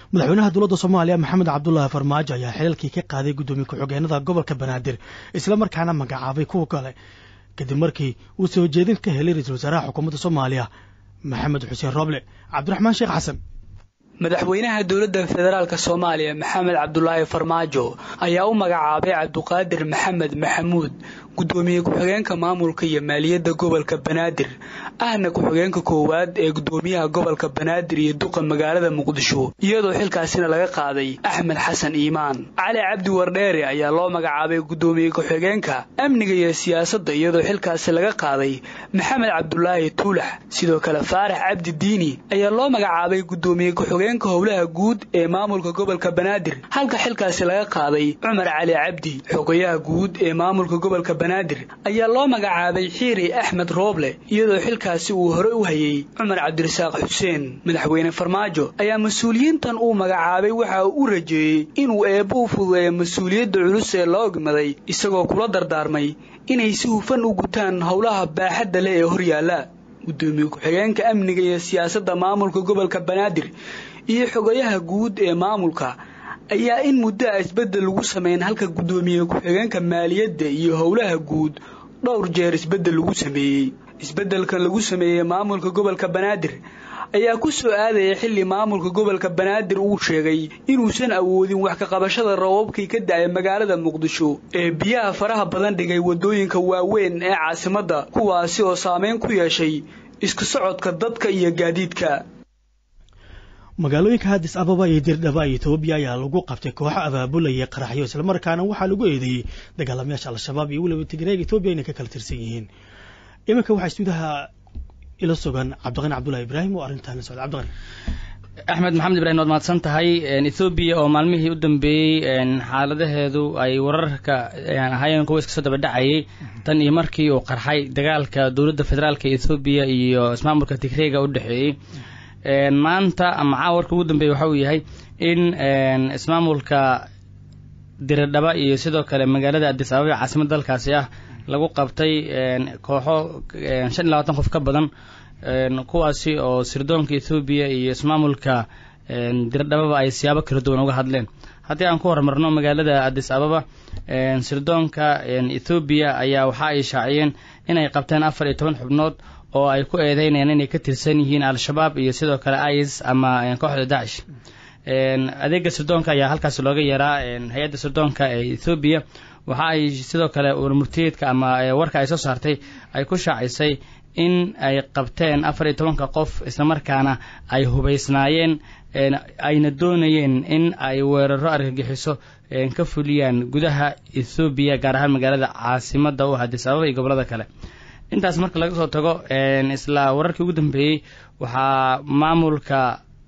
madaxweynaha dowladda soomaaliya maxamed cabdulaahi farmaajo ayaa xilalkii ka qaaday guddoomiye ku-xigeenada gobolka banaadir islamarkaana magacaabay kuwa kale kadib markii uu soo jeedin ka helay ra-iisul wasaaraha xukuumadda soomaaliya maxamed xuseen rooble cabdiraxmaan sheekh xasan madaxweynaha dowladda federaalk soomaaliya maxamed cabdulaahi farmaajo ayaa u magacaabay cabduqaadir maxamed maxamuud guddoomiye ku-xigeenka maamulka iyo maaliyadda gobolka banaadir ahna ku-xigeenka koowaad ee guddoomiyaha gobolka banaadir iyo duqa magaalada muqdisho iyadoo xilkaasina laga qaaday axmed xasan iimaan cali cabdi wardheere ayaa loo magacaabay guddoomiye ku-xigeenka amniga iyo siyaasadda iyadoo xilkaasi laga qaaday maxamed cabdulaahi tuulax sidoo kale faarax cabdi diini ayaa loo magacaabay guddoomiye ku-xigeenka howlaha guud ee maamulka gobolka banaadir halka xilkaasi laga qaaday cumar cali cabdi xogayaha guud ee maamulka gobolka banaadir ayaa loo magacaabay xiiri axmed rooble iyadoo xilkaasi uu hore u hayay cumar cabdirasaaq xuseen madaxweyne farmaajo ayaa mas-uuliyiintan uu magacaabay waxa uu u rajeeyey inuu eebbo u fududeeyo mas-uuliyadda culus ee loo ogmaday isagoo kula dardaarmay inay si hufan u gutaan howlaha baaxadda leh ee horyaalla guddoomiye ku-xigeenka amniga iyo siyaasadda maamulka gobolka banaadir iyo xogayaha guud ee maamulka ayaa in muddo a isbeddel lagu sameyn halka guddoomiye ku-xigeenka maaliyadda iyo howlaha guud dhowr jeer isbeddel lagu sameeyey isbeddelkan lagu sameeyey maamulka gobolka banaadir ayaa ku soo aadaya xilli maamulka gobolka banaadir uu sheegay inuusan awoodin wax ka qabashada rababkii ka da-ay magaalada muqdisho ee biyaha faraha badan dhigay waddooyinka waaweyn ee caasimadda kuwaasi oo saameyn ku yeeshay isku socodka dadka iyo gaadiidka magaalooyinka hadis ababa iyo dirdhaba iyo etoobiya ayaa lagu qabtay kooxo abaabulaya qaraxyo islamarkaana waxaa lagu eedeeyey dagaalamayaasha al-shabaab iyo weliba tigreeg etoobiya inay ka kala tirsan yihiin iminka waxaa istuudaha ila sugan cabdiqani cabdullahi ibraahim oo arrintaana socda cabdiqani axmed maxamed ibrahim waad mahadsan tahay ethoobiya oo maalmihii u dambeeyey xaaladaheedu ay wararka ahaayeen kuwa iska soo daba dhacayay tan iyo markii uu qarxay dagaalka dowladda federaalka ethoobiya iyo ismaamulka tigreega u dhexeeyey maanta ama caawarka ugu dambeeya waxa uu yahay in ismaamulka diradhaba iyo sidoo kale magaalada adis ababa ee caasimada dalkaasi ah lagu qabtay kooxo shan iyo labaatan qof ka badan kuwaasi oo sirdoonka ethoobiya iyo ismaamulka diradhababa ay siyaabo kala duwan uga hadleen haddii aan ku horumarno magaalada adis ababa sirdoonka ethoobiya ayaa waxa ay shaaciyeen inay qabteen afar iyo toban xubnood oo ay ku eedeynayaan inay ka tirsan yihiin al-shabaab iyo sidoo kale is ama kooxda dacish adeega sirdoonka ayaa halkaas looga yaraa hay-adda sirdoonka ee ethoobiya waxa ay sidoo kale warmurtiyeedka ama warka ay soo saartay ay ku shaacisay in ay qabteen afar iyo tobanka qof islamarkaana ay hubaysnaayeen ayna doonayeen in ay weeraro argagixiso ka fuliyaan gudaha ethoobiya gaar ahaan magaalada caasimada u hadis ababa iyo gobolada kale intaas marka laga soo tago isla wararkii ugu dambeeyey waxaa maamulka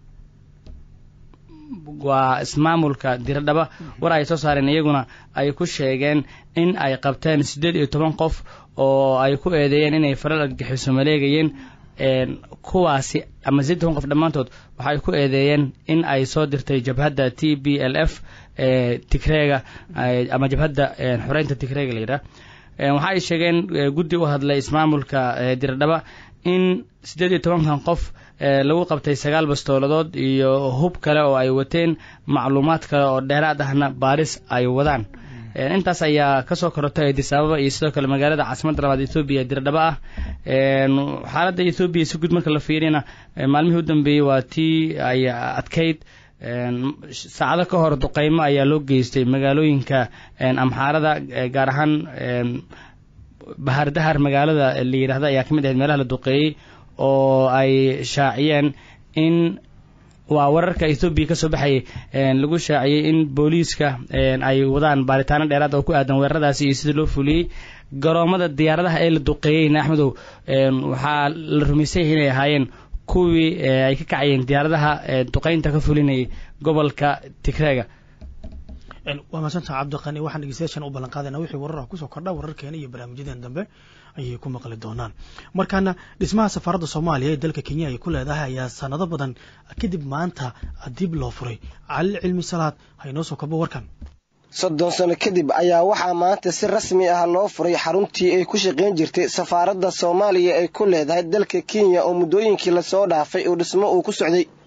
waa ismaamulka diradhaba war ay soo saareen iyaguna ay ku sheegeen in ay qabteen siddeed iyo toban qof oo ay ku eedeeyeen inay faral argagixiso maleegayeen kuwaasi ama siddeed toban qof dhammaantood waxay ku eedeeyeen in ay soo dirtay jabhadda t b l f ee tigreega ama jabhadda xoreynta tigreega la yidhaah waxa ay sheegeen guddi u hadlay ismaamulka diradhaba in siddeed iyo tobankan qof lagu qabtay sagaal bastooladood iyo hub kale oo ay wateen macluumaad kale oo dheeraad ahna baaris ay wadaan intaas ayaa kasoo korotay adis ababa iyo sidoo kale magaalada caasimadda labaad ethoobiya diradhaba ah xaaladda ethoobiya si guud marka la fiirina maalmihii u dambeeyey waa tii ay adkayd saacado ka hor duqeymo ayaa loo geystay magaalooyinka amxaarada gaar ahaan bahardahar magaalada la yidhaahda ayaa ka mid ahayd meelaha la duqeeyey oo ay shaaciyeen in waa wararka ethoobiya kasoo baxayay lagu shaaciyey in booliiska ay wadaan baaritaano dheeraad oo ku aadan weeraradaasi iyo sida loo fuliyey garoomada diyaaradaha ee la duqeeyeyna axmedow waxaa la rumaysay inay ahaayeen kuwii ay ka kacayeen diyaaradaha duqeynta ka fulinayay gobolka tigreega waa maadsantaha cabdiqani waxaan dhegeystayaashan u ballan qaadayna wixii wararah kusoo kordha wararkeena iyo barnaamijyadeen dambe ayay ku maqli doonaan markaana dhismaha safaaradda soomaaliya ee dalka kenya ay ku leedahay ayaa sanado badan kadib maanta dib loo furay cali cilmi salaad haynoo soo kobo warkan soddon sano kadib ayaa waxaa maanta si rasmi ah loo furay xaruntii ay ku shaqayn jirtay safaaradda soomaaliya ay ku leedahay dalka kenya oo muddooyinkii lasoo dhaafay uu dhismo uu ku socday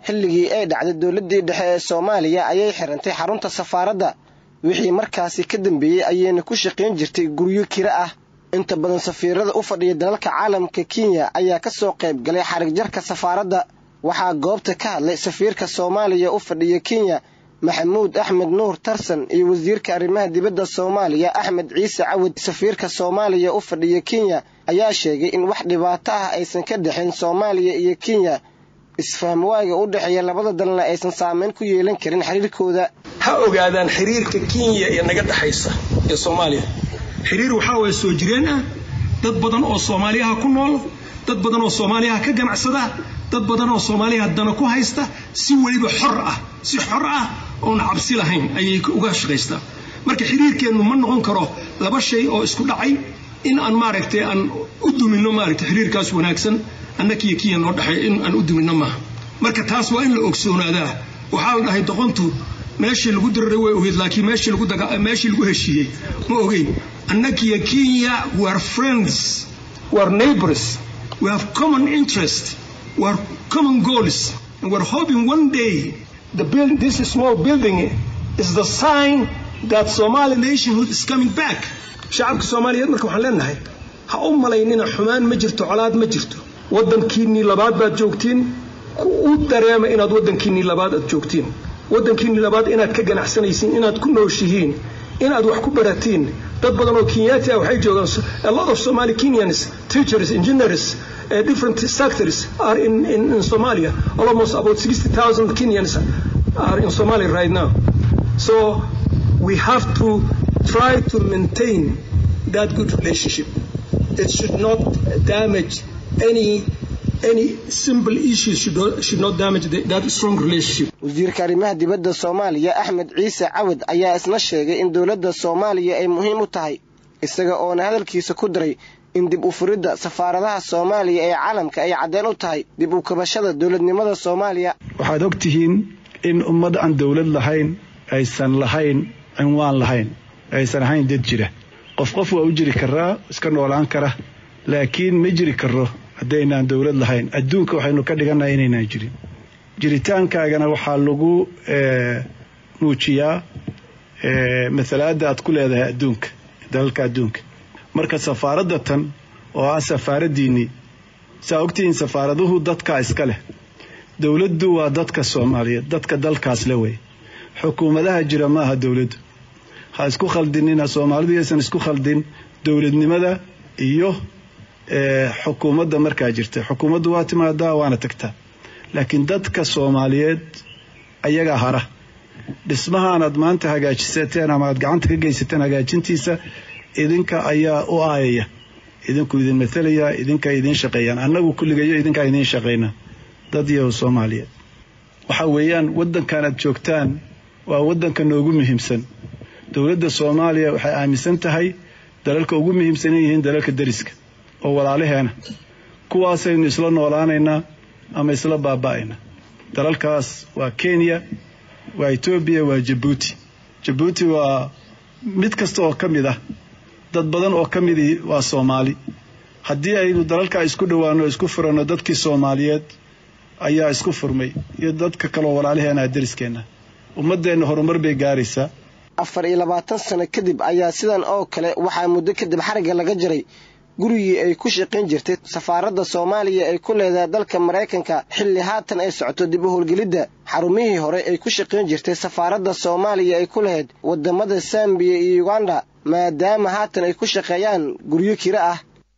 xilligii ay dhacday dowladdii dhexe ee soomaaliya ayay xirantay xarunta safaaradda wixii markaasi ka dambeeyey ayayna ku shaqayn jirtay guryo kira ah inta badan safiirada u fadhiya dalalka caalamka kenya ayaa ka soo qayb galay xarigjarka safaaradda waxaa goobta ka hadlay safiirka soomaaliya u fadhiya kenya maxamuud axmed nuur tarsan iyo wasiirka arrimaha dibadda soomaaliya axmed ciise cawad safiirka soomaaliya u fadhiya kenya ayaa sheegay in wax dhibaato ah aysan ka dhexin soomaaliya iyo kenya isfahmwaaga u dhexeeya labada dalna aysan saameyn ku yeelan karin xiriirkooda ha ogaadaan xiriirka kenya ee naga dhexaysa ee soomaaliya xiriir waxaa waye soo jireen ah dad badan oo soomaaliyaha ku nool dad badan oo soomaaliyaha ka ganacsada dad badan oo soomaaliyaha dana ku haysta si weliba xor ah si xor ah oon cabsi lahayn ayay uga shaqaystaa marka xiriirkeennu ma noqon karo laba shay oo isku dhacay in aan maaragtay aan u dumino maaragtay xiriirkaas wanaagsan annakiyo kiya noo dhexay in aan u dumino maaha marka taas waa in la ogsoonaadaa waxaa la dhahay doqontu meeshii lagu diraray way ogeyd laakiin meeshii lagu daga meeshii lagu heshiiyey ma ogeyn annakiyo kenya we are friends we are neighbors we have common interest we are common goals and we're hoping one day the build, this small building is the sign that Somali nationhood is coming back shacabka soomaaliyeed marka waxaan leenahay ha u malaynina xumaan ma jirto colaad ma jirto waddankiinnii labaad baad joogtiin u dareema inaad waddankiinnii labaad aad joogtiin waddankiinnii labaad inaad ka ganacsanaysiin inaad ku nooshihiin inaad wax ku baratiin dad badan oo kenyaati ah waxay joogaan a lot of somali kenyans teachers engineers uh, different sectors are in, in, in somalia almost about 60000 kenyans are in somalia right now so we have to try to maintain that good relationship it should not damage any any simple issues should not, should not damage the, that strong relationship wasiirka arrimaha dibadda soomaaliya axmed ciise cawad ayaa isna sheegay in dowladda soomaaliya ay muhiim u tahay isaga oona hadalkiisa ku daray in dib u furidda safaaradaha soomaaliya ee caalamka ay caddeen u tahay dib u kabashada dowladnimada soomaaliya waxaad og tihiin in ummad aan dowlad lahayn aysan lahayn cinwaan lahayn aysan ahayn dad jira qof qof waa u jiri karaa iska noolaan kara laakiin ma jiri karo haddaynaan dowlad lahayn adduunka waxaynu ka dhigannahay inaynaan jirin jiritaankaagana waxaa lagu muujiyaa masalaadda aad ku leedahay adduunka dalalka adduunka marka safaaradda tan oo ah safaaraddiinnii saa ogtihiin safaaraduhu dadkaa iska leh dowladdu waa dadka soomaaliyeed dadka dalkaas le wey xukuumadaha jira ma aha dowladdu ha isku khaldinina soomaalidu yaysan isku khaldin dowladnimada iyo xukuumadda markaa jirta xukuumaddu waa timaadaa waana tagtaa laakiin dadka soomaaliyeed ayagaa hara dhismahaanaad maanta hagaajisateen ama aad gacanta ka geysateen hagaajintiisa idinka ayaa u aayaya idinku idin matalaya idinka idiin shaqeeyaan annagu kulligayo idinkaa idiin shaqayna dad iyo soomaaliyeed waxa weeyaan waddankan aad joogtaan waa waddanka noogu muhiimsan dowladda soomaaliya waxay aaminsan tahay dalalka ugu muhiimsan yihiin dalalka deriska oo walaalaheena kuwaasaynu isla noolaanaynaa ama isla baaba'aynaa dalalkaas waa kenya waa etoobiya waa jabuuti jabuuti waa mid kasta oo ka mid ah dad badan oo ka midii waa soomaali haddii aynu dalalkaa isku dhowaano isku furanno dadkii soomaaliyeed ayaa isku furmay iyo dadka kaloo walaalaheena deriskeenna ummaddeenna horumar bay gaaraysaa afar iyo labaatan sano kadib ayaa sidan oo kale waxaa muddo kadib xarigga laga jaray gurigii ay ku shaqayn jirtay safaaradda soomaaliya ay ku leedahay dalka maraykanka xilli haatan ay socoto dib u howlgelidda xarumihii hore ay ku shaqayn jirtay safaaradda soomaaliya ay ku lahayd waddamada sambiya iyo uganda maadaama haatan ay ku shaqeeyaan guryo kiro ah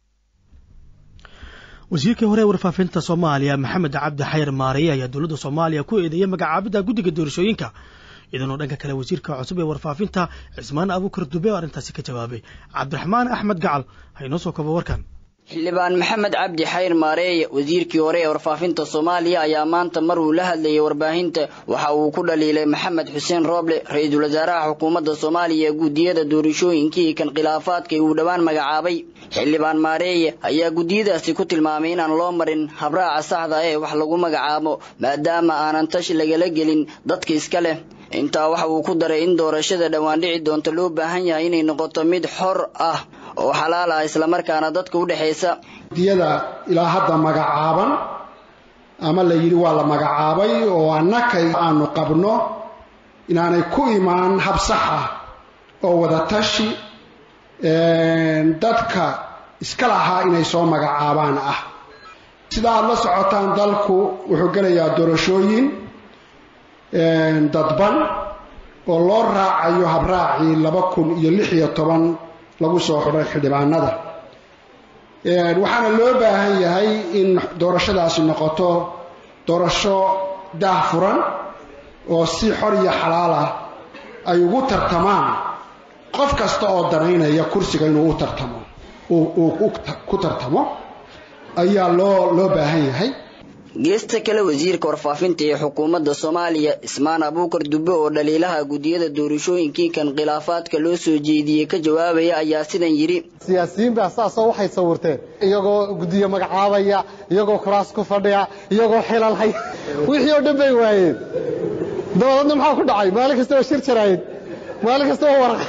wasiirkii hore ee warfaafinta soomaaliya maxamed cabdi xayar maariye ayaa dowladda soomaaliya ku eedeeyay magacaabidda guddiga doorashooyinka idanoo dhanka kale wasiirka cusub ee warfaafinta cismaan abuukar dube oo arrintaasi ka jawaabay cabdiraxmaan axmed gacal ha inoo soo kabo warkan xildhibaan maxamed cabdi xayr maareeye wasiirkii hore ee warfaafinta soomaaliya ayaa maanta mar uu la hadlayay warbaahinta waxa uu ku dhaliilay maxamed xuseen rooble ra-iisul wasaaraha xukuumadda soomaaliya ee guddiyada doorashooyinkii kan khilaafaadka uu dhowaan magacaabay xildhibaan maareeye ayaa guddiyadaasi ku tilmaamay inaan loo marin habraaca saxda ee wax lagu magacaabo maadaama aanan tashi lagala gelin dadka iska leh intaa waxa uu ku daray in doorashada dhowaan dhici doonta loo baahan yahay inay noqoto mid xor ah oo xalaal ah islamarkaana dadka u dhexaysa diyada ilaa hadda magacaaban ama la yidhi waa la magacaabay oo annakay aanu qabno inaanay ku imaan hab sax ah oo wadatashi dadka iska lahaa inay soo magacaabaan ah sida aada la socotaan dalku wuxuu gelayaa doorashooyin dadban oo loo raacayo habraacii laba kun iyo lix iyo toban lagu soo xidhay xildhibaanada waxaana loo baahan yahay in doorashadaasi noqoto doorasho daah furan oo si xor iyo xalaal ah ay ugu tartamaan qof kasta oo danaynaya kursiga inuu u tartamo uu ku tartamo ayaa loo loo baahan yahay geesta kale wasiirka warfaafinta ee xukuumadda soomaaliya ismaan abuukar dube oo dhaliilaha guddiyada doorashooyinkii kan khilaafaadka loo soo jeediyey ka jawaabaya ayaa sidan yidhi siyaasiyiin baa saasoo waxay sawirteen iyagoo guddiyo magacaabaya iyagoo kuraas ku fadhiya iyagoo xilal hay wixii oo dhan bay waayeen dabadeedna maxaa ku dhacay maalin kasta waa shir jaraayid maalin kasta waa waraq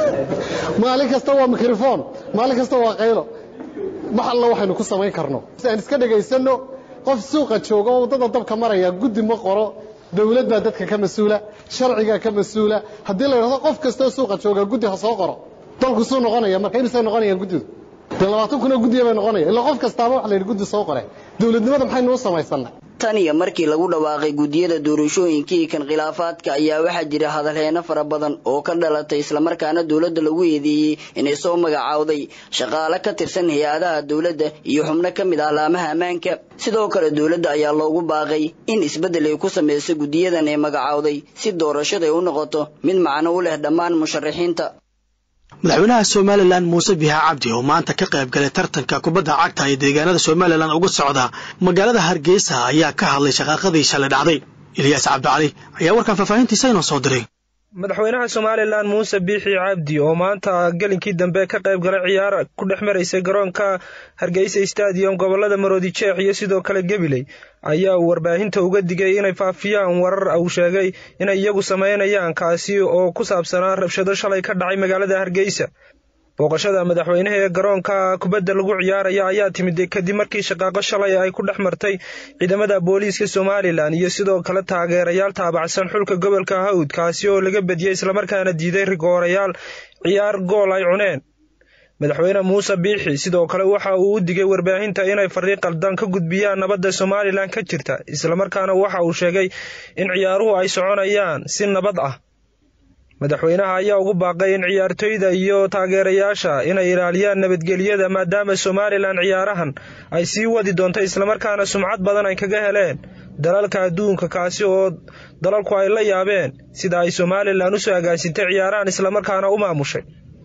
maalin kasta waa mikrofon maalin kasta waa qaylo wax alla waxaynu ku samayn karno si aan iska dhegaysanno qof suuqa jooga oo waddada dabka maraya guddi ma qoro dawlad baa dadka ka mas-uula sharcigaa ka mas-uula haddii la yidhahdo qof kastoo suuqa jooga guddi ha soo qoro dalku suu noqonaya marka imisay noqonayaan guddidu dee labaatan kun oo guddiya bay noqonaya ilaa qof kastaaba waxa la yidhi guddi soo qore dawladnimada maxaynu u samaysannay tan iyo markii lagu dhawaaqay guddiyada doorashooyinkii kan khilaafaadka ayaa waxaa jira hadalheeno fara badan oo ka dhalatay islamarkaana dowladda lagu eedeeyey inay soo magacaawday shaqaale ka tirsan hay-adaha dowladda iyo xubno ka mid ah laamaha ammaanka sidoo kale dowladda ayaa loogu baaqay in isbeddel ay ku samayso guddiyadan ee magacaawday si doorashada ay u noqoto mid macno u leh dhammaan musharaxiinta madaxweynaha somalilan muuse biha cabdi oo maanta ka qayb galay tartanka kubadda cagta ee deegaanada somalilan uga socda magaalada hargeysa ayaa ka hadlay shaqaaqadii shalay dhacday ilyaas cabdicali ayaa warkan faahfaahintiisa inoo soo diray madaxweynaha somalilan muuse biixi cabdi oo maanta gelinkii dambe ka qayb galay ciyaar ku dhex maraysay garoonka hargeysa stadium gobolada maroodi jeex iyo sidoo kale gabiley ayaa warbaahinta uga digay inay faafiyaan warar uu sheegay inay iyagu sameynayaan kaasi oo ku saabsanaa rabshado shalay ka dhacay magaalada hargeysa booqashada madaxweynaha ee garoonka kubadda lagu ciyaaraya ayaa timid kadib markii shaqaaqo shalay ay ku dhex martay ciidamada booliiska somalilan iyo sidoo kale taageerayaal taabacsan xulka gobolka hawd kaasi oo laga bediyey islamarkaana diiday rigoorayaal ciyaar gool ay cuneen madaxweyne muuse biixi sidoo kale waxa uu u digay warbaahinta inay fariiq qaldan ka gudbiyaan nabadda somalilan ka jirta islamarkaana waxa uu sheegay in ciyaaruhu ay soconayaan si nabad ah madaxweynaha ayaa ugu baaqay in ciyaartoyda iyo taageerayaasha inay ilaaliyaan nabadgelyada maadaama somalilan ciyaarahan ay sii wadi doonto islamarkaana sumcad badan ay kaga heleen dalalka adduunka kaasi oo dalalku ay la yaabeen sida ay somalilan usoo agaasintay ciyaarahan islamarkaana u maamushay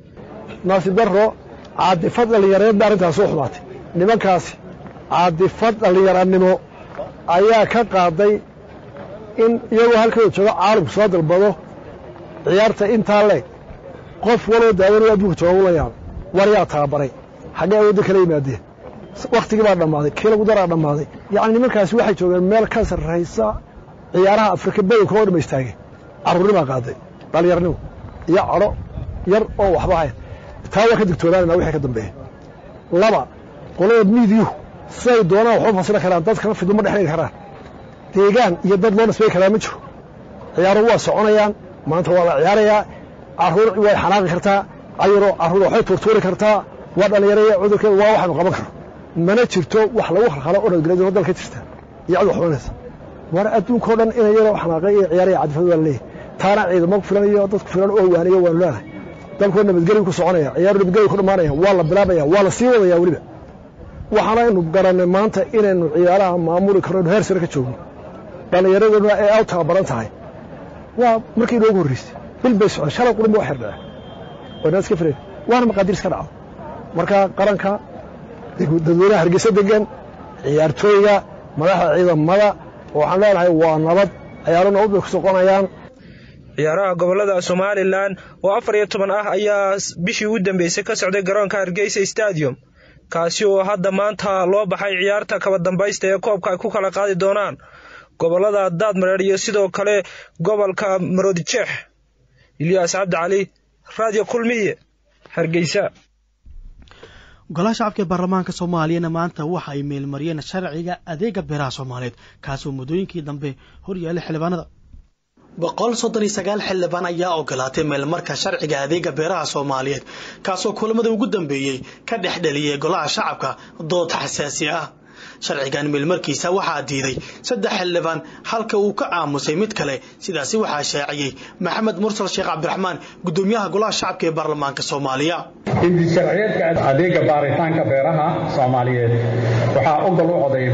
naasib darro caadifad dhallinyareed ba arrintaas u xumaatay nimankaasi caadifad dhallinyaranimo ayaa ka qaaday in iyagoo halkooda jooga caalamku soo dalbado ciyaarta intaa leeg qof waloo daawan adduunka jooga ula yaabay war yaa tababaray xaggee awoodda kala yimaadeen wakhtigii baa dhammaaday kii lagu daraa dhammaaday yacni nimankaasi waxay joogeen meel ka sarraysa ciyaaraha afrika badanka oo dhama istaageen carruurnimaa qaaday dhallinyarnimo iyo cadho yar oo waxba hayn taa waa ka digtoonaanana wixii ka dambeeya laba qolada miidiyuhu siday doonaan waxu fasili karaan dadkana fiduma dhexdhigi karaan deegaan iyo dad loo nisbay karaa ma jiro ciyaaruhu waa soconayaan maanta waa la ciyaarayaa carruur way xanaaqi kartaa ayaro carruur waxbay tuurtuuri kartaa waa dhallinyaraya cudurkeeda waa waxaanu qaban karno mana jirto wax lagu khalkhalo oo nabadgelyo dal ka jirta iyo cid wax xumanaysa war adduunkao dhan inay yaroo xanaaqay iyo ciyaaraya cadifad waa la leeyahay taana ciidamo ku filan iyo dad ku filan oo waaniyo waanu leenahay dalkoo nabadgelyu ku soconaya ciyaaru nabadgelyu ku dhammaanaya waa la bilaabaya waa la sii wadaya weliba waxaana aynu garannay maanta inaynu ciyaaraha maamuli karno inu heer sare ka joogno dhallinyaraduna ay aw tababaran tahay waa markii inoogu horreysay bil bay socon shalay qudhin ba wax yardhaca waynaan iska filayn waana maqaadiir iska dhacdo marka qaranka dadweynaha hargeysa degan ciyaartooyga madaxda ciidamada waxaan leenahay waa nabad ciyaaro nabad bay ku soqonayaan ciyaaraha gobolada somalilan oo afar iyo toban ah ayaa bishii u dambeysay ka socday garoonka hargeysa stadium kaasi oo hadda maanta loo baxay ciyaarta kaba dambaysta ee koobka ay ku kala qaadi doonaan gobolada daadmareer iyo sidoo kale gobolka maroodijeex ilyaas cabdi cali radio kulmiye hargeysa golaha shacabka ee baarlamaanka soomaaliyana maanta waxa ay meelmariyeen sharciga adeega beeraha soomaaliyeed kaasoo muddooyinkii dambe horyaallay xildhibaanada boqol soddon iyo sagaal xildhibaan ayaa ogolaatay meelmarka sharciga adeega beeraha soomaaliyeed kaasoo kulamada ugu dambeeyey ka dhex dheliyay golaha shacabka dood xasaasi ah sharcigan meelmarkiisa waxaa diiday saddex xildhibaan halka uu ka aamusay mid kale sidaasi waxaa shaaciyey maxamed mursal sheekh cabdiraxmaan gudoomiyaha golaha shacabka ee baarlamaanka soomaaliya hindi sharciyeedka adeega baaritaanka beeraha soomaaliyeed waxaa ogol u coday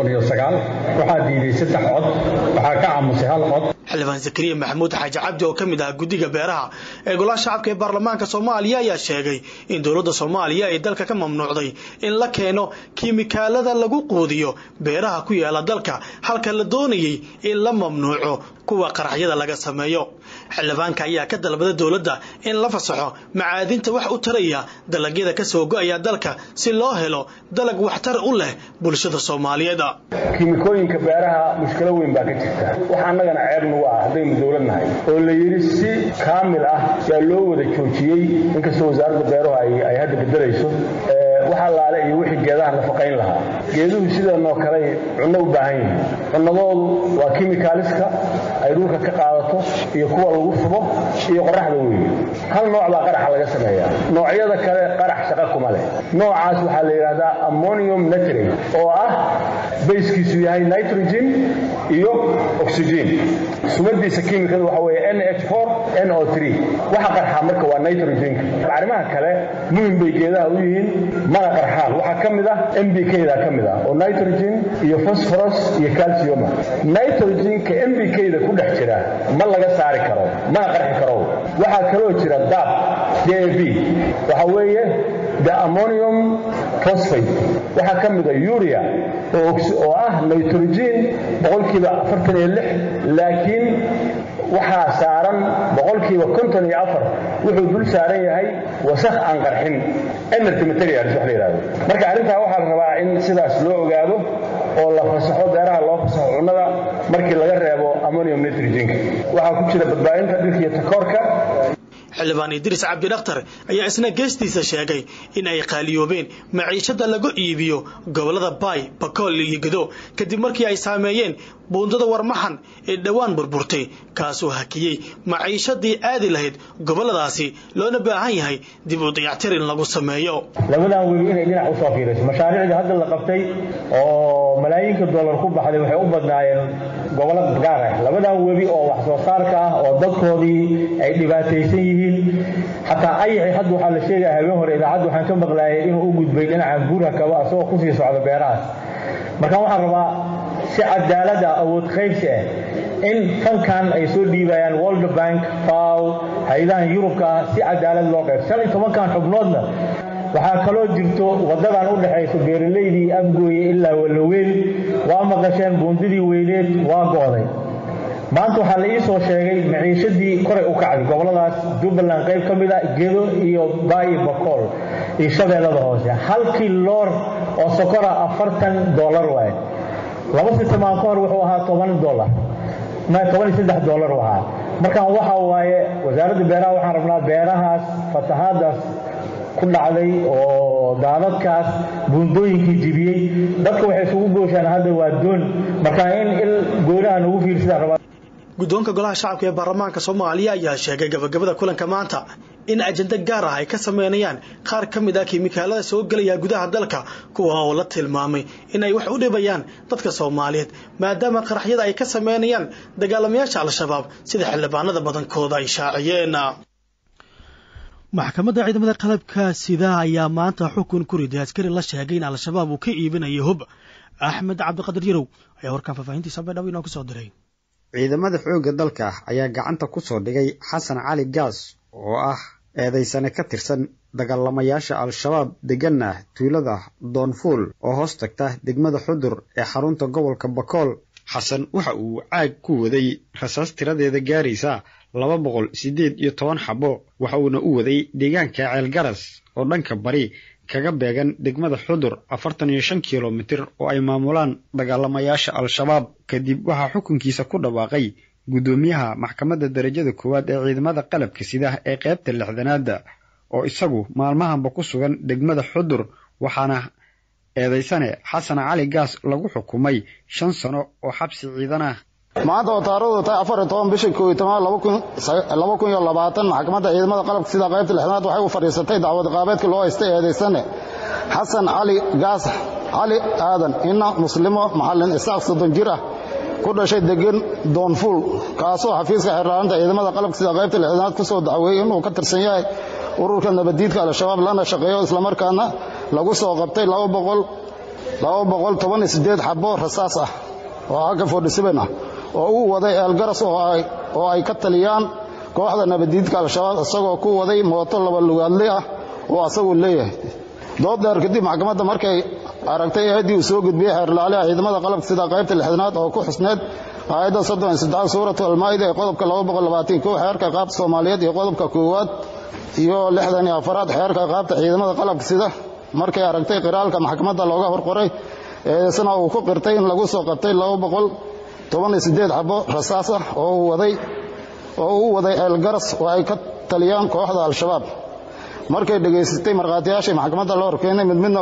waxaa diiday saddex cod waxaa ka aamusay hal cod xildhibaan zakariya maxamuud xaaji cabdi oo ka mid ah guddiga beeraha ee golaha shacabka ee baarlamaanka soomaaliya ayaa sheegay in dowladda soomaaliya ay dalka ka mamnuucday in la keeno kiimikaalada lagu quudiyo beeraha ku yaala dalka halka la doonayay in la mamnuuco kuwa qaraxyada laga sameeyo xildhibaanka ayaa ka dalbada dowladda in la fasaxo macaadinta wax u taraya dalagyada ka soo go'aya dalka si loo helo dalag waxtar u leh bulshada soomaaliyeed kiimikooyinka beeraha mushkilo weyn baa ka jirta wax annagana ceeb nagu ah haddaynu dowlad nahay oo la yidhi si kaamil ah yaa loo wada joojiyey inkastoo wasaaradda beeruhu ay hadda bedelayso wax allaale iyo wixii geedaha nafaqayn lahaa geeduhu sidanoo kale cunno u baahan yihiin cunnadoodu waa kimikaaliska ay dhulka ka qaadato iyo kuwa lagu shubo iyo qoraxda weeye hal nooc baa qaraxa laga sameeyaa noocyada kale qarax shaqa kuma leh noocaas waxaa la yidhaahdaa ammonium nitrate oo ah bayskiisu yahay nitrogen iyo oxygen sumadiisa kiimikada waxa weeye nh4 no3 waxa qarxa marka waa nitrogenka arrimaha kale muhim bay geedaha u yihiin mana qarxaan waxaa ka mid ah mbk-da ka mid ah oo nitrogen iyo phosphorus iyo calcium nitrogenka mbk-da ku dhex jira ma laga saari karo mana qarxi karo waxaa kaloo jira dab jab waxa weeye the ammonium phosphate waxaa ka mid a urea oo ah nitrogen boqolkiiba afartan iyo lix laakiin waxaa saaran boqolkiiba konton iyo afar wuxuu dul saaran yahay wasakh aan qarxin energy materials wax la yidhahdo marka arrintaa waxaa la rabaa in sidaas loo ogaado oo la fasaxo beeraha loo fasaxo cunnada markii laga reebo ammonium nitrogenka waxaa ku jira badbaadinta dhirka iyo takoorka xildhibaan idriis cabdi dhakhtar ayaa isna geestiisa sheegay in ay qaaliyoobeen maciishada lagu iibiyo gobolada baay bakool iyo gedo kadib markii ay saameeyeen buundada warmaxan ee dhowaan burburtay kaasoo hakiyey maciishadii aadi lahayd goboladaasi loona baahan yahay dib u dayactir in lagu sameeyo labadan webi inay dhinac usoo fiirayso mashaariicdii hadda la qabtay oo malaayiinka dollar ku baxday waxay u badnaayeen gobollo gaar ah labadan webi oo wax soo saarka ah oo dadkoodii ay dhibaataysan yihiin xataa ayaxi hadda waxaa la sheegaya habeen hore idaacadda waxaan ka maqlaayay inuu u gudbay dhinaca guurha kaba asagoo kusii socda beerahaas markaan waxaan rabaa si cadaalada awood qaybsi ah in fankan ay soo dhiibayaan world bank faw hay-adahan yurubka ah si cadaalad loo qayb shan iyo tobankan xubnoodna waxaa kaloo jirto waddadan u dhexayso beeralaydii afgooye ilaa walaweyn waa maqasheen buundidii weyneed waa go'day maanta waxaa la ii soo sheegay maciishadii koray u kacday goboladaas jubbaland qayb ka mid a gedo iyo baayi bakool iyo shabeellada hoose halkii loor oo sokora afartan dollar waaye laba sitamaan ka hor wuxuu ahaa toban dollar ma toban iyo saddex dollar u ahaa markaan waxa waaye wasaaradda beeraha waxaan rabnaa beerahaas fatahaadaas ku dhacday oo daadadkaas buundooyinkii jibiyey dadka waxay isugu gooshaan hadda waa doon markaa in il goonaha nagu fiirsadaan rabaa guddoonka golaha shacabka ee baarlamaanka soomaaliya ayaa sheegay gabagabada kulanka maanta in ajenda gaar ah ay ka sameynayaan qaar ka mid ah kiimikaalada soo gelaya gudaha dalka kuwa oo la tilmaamay in ay wax u dhibayaan dadka soomaaliyeed maadaama qaraxyada ay ka sameynayaan dagaalamayaasha al-shabaab sida xildhibaanada badankooda ay shaaciyeen maxkamadda ciidamada qalabka sida ayaa maanta xukun ku riday askari la sheegay in al-shabaab uu ka iibinayo hub axmed cabdiqadir yarow ayaa warkaan faahfaahintiisa baydhabo inoo kasoo diray ciidamada xoogga dalka ayaa gacanta ku soo dhigay xasan cali gaas oo ah eedaysane ka tirsan dagaalamayaasha al-shabaab deganna tuulada doonfuul oo hoos tagta degmada xudur ee xarunta gobolka bakool xasan waxa uu caag ku waday rasaas tiradeeda gaaraysa laba boqol siddeed iyo toban xabo waxa uuna u waday deegaanka ceelgaras oo dhanka bari kaga beegan degmada xudur afartan iyo shan kilomitir oo ay maamulaan dagaalamayaasha al-shabaab kadib waxaa xukunkiisa ku dhawaaqay guddoomiyaha maxkamadda darajada koowaad ee ciidamada qalabka sida ee qaybta lixdanaadda oo isagu maalmahanba ku sugan degmada xudur waxaana eedaysane xasan cali gaas lagu xukumay shan sano oo xabsi ciidan ah maanta oo taarikhdu tahay afar iyo toban bisha kooiyo toban laba kun iyo labaatan maxkamadda ciidamada qalabka sida qaybta lixdanaad waxay u fadhiisatay dacwad qaabeedka loo haystay eedaysane xasan cali gaas cali aadan ina muslimo maxallin isaaq soddon jir ah ku dhashay degan doonfuul kaasoo xafiiska xeerlaalinta ciidamada qalabka sida qaybta lixdanaad ku soo dacweeyey inuu ka tirsan yahay ururka nabaddiidka al-shabaab lana shaqeeyo islamarkaana lagu soo qabtay xabo rasaas ah oo aka fordhisiben ah oo uu waday eelgaras oo ay ka taliyaan kooxda nabaddiidka al-shabaab isagoo ku waday mooto laba lugaadle ah oo asagu leeyahay dood dheer kadib maxkamadda markay aragtay eeddii uu soo gudbiyey xeerlaaliha ciidamada qalabka sida qaybta lixdanaad oo ku xusneed aayadda soddon iyo saddexaad suuratu almaa'ida ee qodobka laba boqol labaatan kow xeerka qaabta soomaaliyeed iyo qodobka koowaad iyo lixdan iyo afaraad xeerka qaabta ciidamada qalabka sida markay aragtay qiraalka maxkamadda looga horqoray eedaysana uu ku qirtay in lagu soo qabtay laba boqol toban iyo siddeed xabo rasaas ah oo uu waday oo uu waday eelgaras oo ay ka taliyaan kooxda al-shabaab markay dhegaysatay markhaatiyaashii maxkamadda la horkeenay mid midna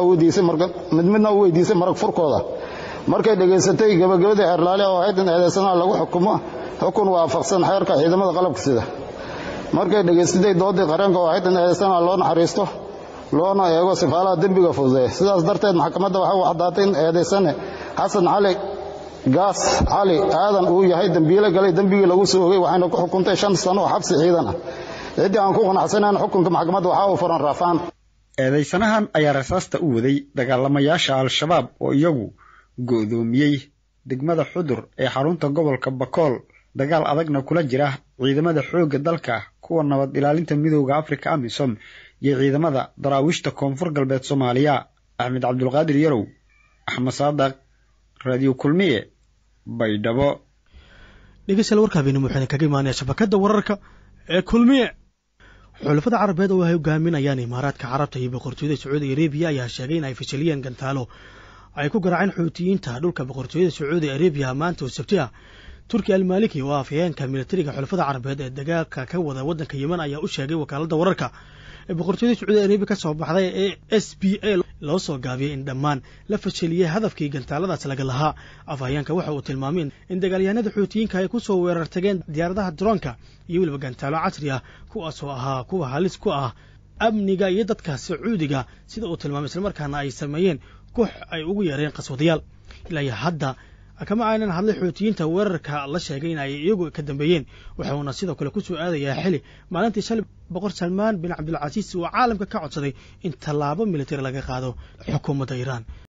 u weydiisay marag furkooda markay dhegaysatay gebagabadii xeerlaaliha oo ahayd in eedaysanaha lagu xukumo xukun waafaqsan xeerka ciidamada qalabka sida markay dhegaysatay doodii qareenka oo ahayd in eedaysanaha loo naxariisto loona eego sifaalaha dembiga fududeeya sidaas darteed maxkamadda waxay u caddaatay in eedaysane xasan cali gaas cali aadan uu yahay dembiile galay dembigii lagu soo ogay waxayna ku xukuntay shan sano oo xabsi ciidan ah ciddii aan ku qanacsanayn xukunka maxkamadda waxaa uu furan raafaan eedaysanahan ayaa rasaasta u waday dagaalamayaasha al-shabaab oo iyagu go'doomiyey degmada xudur ee xarunta gobolka bakool dagaal adagna kula jira ciidamada xoogga dalka kuwa nabad ilaalinta midooda afrika amisom iyo ciidamada daraawiishta koonfur galbeed soomaaliya axmed cabdulqaadir yarow axmed saadaq radio kulmiye baydhabo dhegeystayaal warka habeenimo waxayna kaga imaanaya shabakadda wararka ee kulmiye xulafada carabeed oo ay hogaaminayaan imaaraadka carabta iyo boqortooyada sacuudi arabiya ayaa sheegay in ay fashiliyeen gantaalo ay ku garaaceen xuutiyiinta dhulka boqortooyada sacuudi arabiya maanta oo sabti ah turki almaliki oo afhayeenka militariga xulafada carabeed ee dagaalka ka wada waddanka yemen ayaa u sheegay wakaaladda wararka ee boqortooyada sacuudi arabiya ka soo baxday ee s b a loo soo gaabiyey in dhammaan la fashiliyey hadafkii gantaaladaas laga lahaa afhayeenka waxa uu tilmaamay in dagaalyahanada xuutiyiinka ay ku soo weerar tageen diyaaradaha droonka iyo weliba gantaalo casri ah kuwaasoo ahaa kuwa halis ku ah amniga iyo dadka sacuudiga sida uu tilmaamay islamarkaana ay sameeyeen koox ay ugu yeereen qaswadayaal ilaa iyo hadda kama aynan hadlay xuutiyiinta weerarka la sheegay in ay iyagu ka dambeeyeen waxuuna sidoo kale ku soo aadayaa xili maalintii shalay boqor salmaan bin cabdulcasiis uu caalamka ka codsaday in tallaabo militari laga qaado xukuumadda iiraan